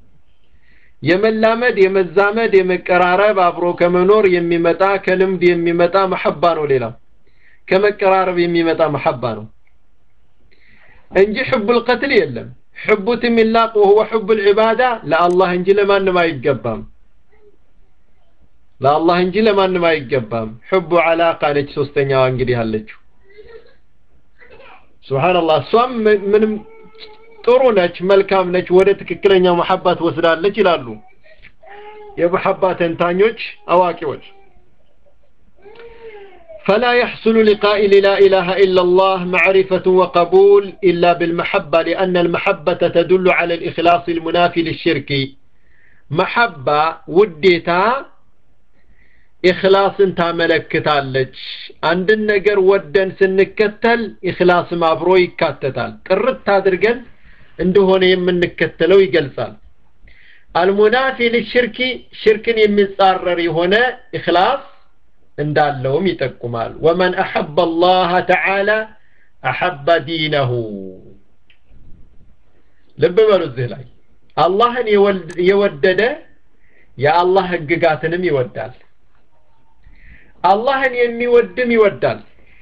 የመላመድ የመዛመድ የመቀራረብ አብሮ ከመኖር የሚመጣ ከልምድ የሚመጣ መሐባ ነው ሌላው ከመቀራረብ የሚመጣ መሐባ ነው እንጂ ሕቡ ልቀትል የለም ሕቡ ትሚላቅ ወሁወ ሕቡ ልዕባዳ ለአላህ እንጂ ለማንም አይገባም ለአላህ እንጂ ለማንም አይገባም ሕቡ ዓላቃ ነች ሶስተኛዋ እንግዲህ አለችው ስብሓንላህ እሷም ምንም ጥሩ ነች መልካም ነች ወደ ትክክለኛው መሐባ ትወስዳለች ይላሉ የመሐባ ተንታኞች አዋቂዎች فلا يحصل لقائل لا إله إلا الله معرفة وقبول إلا بالمحبة لأن المحبة تدل على الإخلاص المنافي للشرك محبة وديتا ኢኽላስን ታመለክታለች አንድን ነገር ወደን ስንከተል ኢኽላስም አብሮ ይካተታል ጥርት አድርገን እንደሆነ የምንከተለው ይገልጻል አልሙናፊ ልሽርኪ ሽርክን የሚጻረር የሆነ ኢኽላስ እንዳለውም ይጠቁማል ወመን አሐበ አላህ ተዓላ አሐበ ዲነሁ ልብ በሉ እዚህ ላይ አላህን የወደደ የአላህ ህግጋትንም ይወዳል አላህን የሚወድም ይወዳል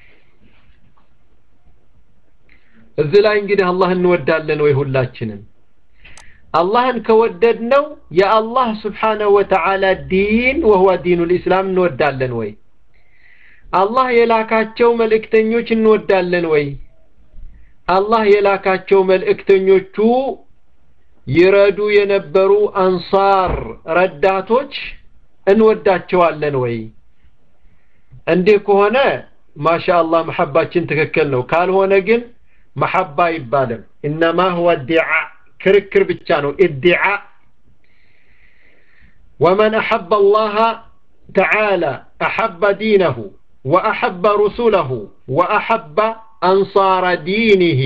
እዚህ ላይ እንግዲህ አላህ እንወዳለን ወይ ሁላችንም አላህን ከወደድነው የአላህ ስብሓነሁ ወተዓላ ዲን ወህወ ዲኑ ልእስላም እንወዳለን ወይ አላህ የላካቸው መልእክተኞች እንወዳለን ወይ አላህ የላካቸው መልእክተኞቹ ይረዱ የነበሩ አንሳር ረዳቶች እንወዳቸዋለን ወይ እንዲህ ከሆነ ማሻአላህ መሐባችን ትክክል ነው ካልሆነ ግን መሐባ አይባልም ኢነማ ሁወ ዲዓ ክርክር ብቻ ነው ኢዲዓ ወመን አሐበ አላህ ተዓላ አሐበ ዲነሁ ወአሐበ ሩሱለሁ ወአሐበ አንሳረ ዲኒህ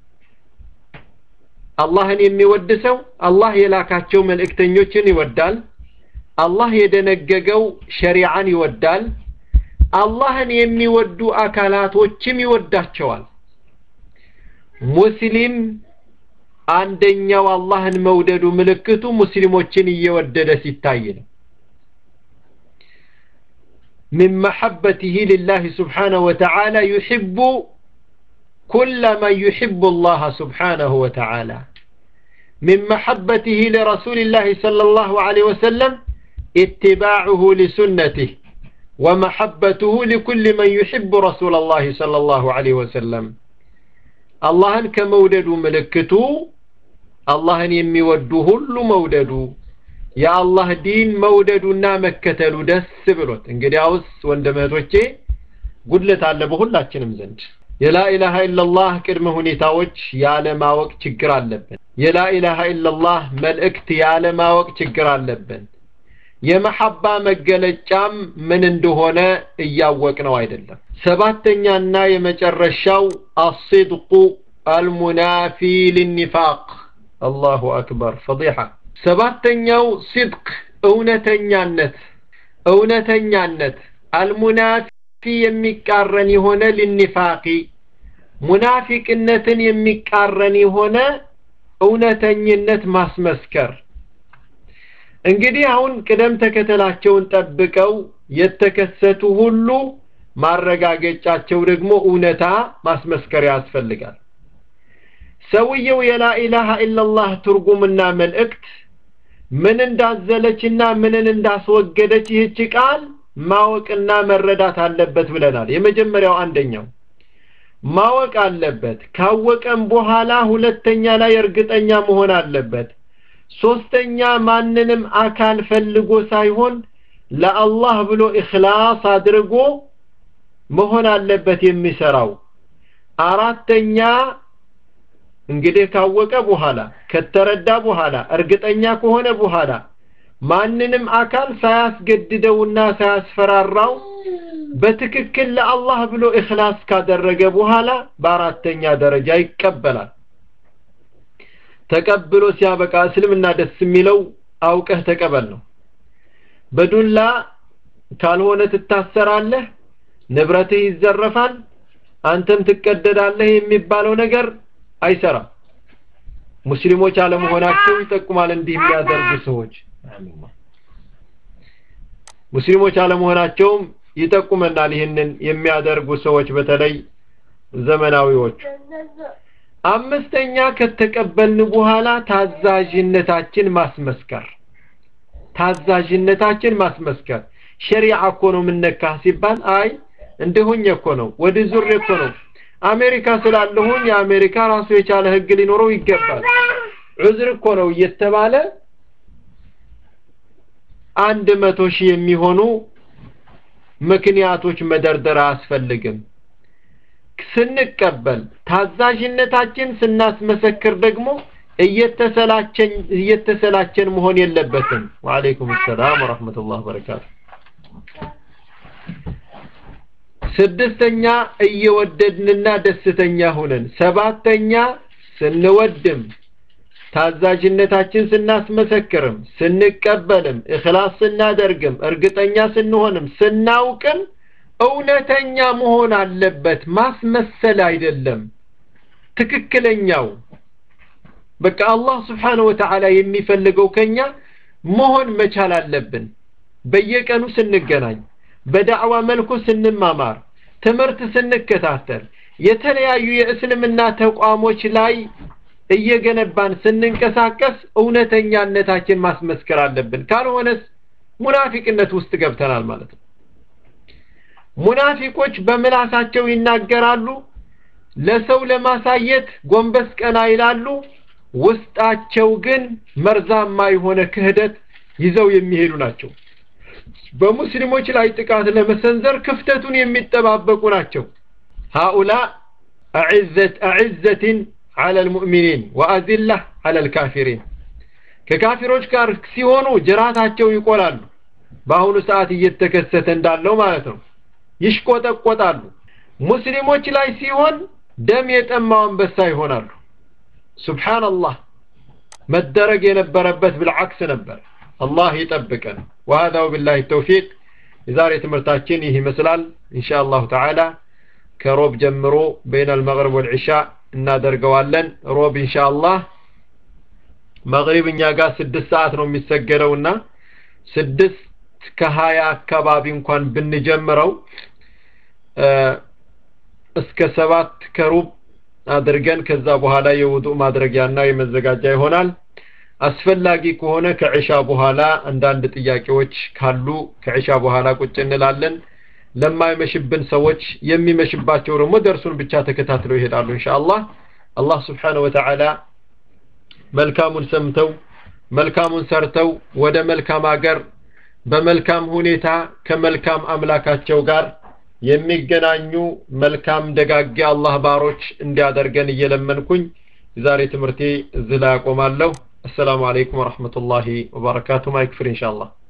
አላህን የሚወድ ሰው አላህ የላካቸው መልእክተኞችን ይወዳል አላህ የደነገገው ሸሪዓን ይወዳል አላህን የሚወዱ አካላቶችም ይወዳቸዋል ሙስሊም አንደኛው አላህን መውደዱ ምልክቱ ሙስሊሞችን እየወደደ ሲታይ ነው من محبته لله سبحانه وتعالى يحب كل من يحب الله سبحانه وتعالى من محبته لرسول الله صلى الله عليه وسلم اتباعه لسنته ومحبته لكل من يحب رسول الله صلى الله عليه وسلم አላህን ከመውደዱ ምልክቱ አላህን የሚወዱ ሁሉ መውደዱ የአላህ ዲን መውደዱና መከተሉ ደስ ብሎት እንግዲያውስ ወንድም እህቶቼ ጉድለት አለ በሁላችንም ዘንድ የላኢላሃ ኢላላህ ቅድመ ሁኔታዎች ያለማወቅ ችግር አለብን የላኢላሃ ኢላላህ መልእክት ያለማወቅ ችግር አለብን የመሐባ መገለጫም ምን እንደሆነ እያወቅ ነው አይደለም ሰባተኛና የመጨረሻው አስድቁ አልሙናፊ ልኒፋቅ አላሁ አክበር ፈዲሐ ሰባተኛው ሲድቅ እውነተኛነት እውነተኛነት አልሙናፊ የሚቃረን የሆነ ልኒፋቂ ሙናፊቅነትን የሚቃረን የሆነ እውነተኝነት ማስመስከር እንግዲህ አሁን ቅደም ተከተላቸውን ጠብቀው የተከሰቱ ሁሉ ማረጋገጫቸው ደግሞ እውነታ ማስመስከር ያስፈልጋል ሰውየው የላኢላሃ ኢላላህ ትርጉምና መልእክት ምን እንዳዘለችና ምንን እንዳስወገደች ይህች ቃል ማወቅና መረዳት አለበት ብለናል የመጀመሪያው አንደኛው ማወቅ አለበት ካወቀም በኋላ ሁለተኛ ላይ እርግጠኛ መሆን አለበት ሶስተኛ ማንንም አካል ፈልጎ ሳይሆን ለአላህ ብሎ እኽላስ አድርጎ መሆን አለበት የሚሰራው አራተኛ እንግዲህ ካወቀ በኋላ ከተረዳ በኋላ እርግጠኛ ከሆነ በኋላ ማንንም አካል ሳያስገድደውና ሳያስፈራራው በትክክል ለአላህ ብሎ እኽላስ ካደረገ በኋላ በአራተኛ ደረጃ ይቀበላል ተቀብሎ ሲያበቃ እስልምና ደስ የሚለው አውቀህ ተቀበል ነው በዱላ ካልሆነ ትታሰራለህ ንብረትህ ይዘረፋል አንተም ትቀደዳለህ የሚባለው ነገር አይሰራም ሙስሊሞች አለመሆናቸው ይጠቁማል እንዲህ የሚያደርጉ ሰዎች ሙስሊሞች አለመሆናቸውም ይጠቁመናል ይህንን የሚያደርጉ ሰዎች በተለይ ዘመናዊዎች አምስተኛ ከተቀበልን በኋላ ታዛዥነታችን ማስመስከር ታዛዥነታችን ማስመስከር ሸሪዓ እኮ ነው የምነካ ሲባል አይ እንደሆኝ እኮ ነው ወደ ዙር እኮ ነው አሜሪካ ስላለሁኝ የአሜሪካ ራሱ የቻለ ህግ ሊኖረው ይገባል ዑዝር እኮ ነው እየተባለ አንድ መቶ ሺህ የሚሆኑ ምክንያቶች መደርደር አያስፈልግም ስንቀበል ታዛዥነታችን ስናስመሰክር ደግሞ እየተሰላቸን እየተሰላቸን መሆን የለበትም ወአለይኩም ሰላም ወራህመቱላህ ወበረካቱ ስድስተኛ እየወደድንና ደስተኛ ሆነን ሰባተኛ ስንወድም ታዛዥነታችን ስናስመሰክርም ስንቀበልም እኽላስ ስናደርግም እርግጠኛ ስንሆንም ስናውቅም እውነተኛ መሆን አለበት ማስመሰል አይደለም ትክክለኛው በቃ አላህ ስብሓነ ወተዓላ የሚፈልገው ከኛ መሆን መቻል አለብን በየቀኑ ስንገናኝ በዳዕዋ መልኩ ስንማማር ትምህርት ስንከታተል የተለያዩ የእስልምና ተቋሞች ላይ እየገነባን ስንንቀሳቀስ እውነተኛነታችን ማስመስከር አለብን ካልሆነስ ሙናፊቅነት ውስጥ ገብተናል ማለት ነው ሙናፊቆች በምላሳቸው ይናገራሉ ለሰው ለማሳየት ጎንበስ ቀና ይላሉ ውስጣቸው ግን መርዛማ የሆነ ክህደት ይዘው የሚሄዱ ናቸው በሙስሊሞች ላይ ጥቃት ለመሰንዘር ክፍተቱን የሚጠባበቁ ናቸው ሃኡላ አዕዘት አዕዘትን على المؤمنين وأذلة على الكافرين ከካፊሮች ጋር ሲሆኑ ጅራታቸው ይቆላሉ በአሁኑ ሰዓት እየተከሰተ እንዳለው ማለት ነው ይሽቆጠቆጣሉ ሙስሊሞች ላይ ሲሆን ደም የጠማው አንበሳ ይሆናሉ ሱብሃንአላህ መደረግ የነበረበት ብልዓክስ ነበር አላህ ይጠብቀን وهذا وبالله التوفيق የዛሬ ትምህርታችን ይህ ይመስላል ኢንሻአላህ ተዓላ ከሮብ ጀምሮ በይነ المغرب والعشاء እናደርገዋለን ሮብ ኢንሻአላህ መግሪብ እኛ ጋር ስድስት ሰዓት ነው የሚሰገደውና ስድስት ከሀያ አካባቢ እንኳን ብንጀምረው እስከ ሰባት ከሩብ አድርገን ከዛ በኋላ የውዱእ ማድረጊያና የመዘጋጃ ይሆናል አስፈላጊ ከሆነ ከዕሻ በኋላ አንዳንድ ጥያቄዎች ካሉ ከዕሻ በኋላ ቁጭ እንላለን ለማይመሽብን ሰዎች የሚመሽባቸው ደግሞ ደርሱን ብቻ ተከታትለው ይሄዳሉ ኢንሻአላህ አላህ ስብሓነ ወተዓላ መልካሙን ሰምተው መልካሙን ሰርተው ወደ መልካም ሀገር በመልካም ሁኔታ ከመልካም አምላካቸው ጋር የሚገናኙ መልካም ደጋጊ አላህ ባሮች እንዲያደርገን እየለመንኩኝ የዛሬ ትምህርቴ እዚህ ላይ አቆማለሁ። አሰላሙ አለይኩም ወረሕመቱላሂ ወበረካቱ። ማይክ ፍሪ ኢንሻአላህ።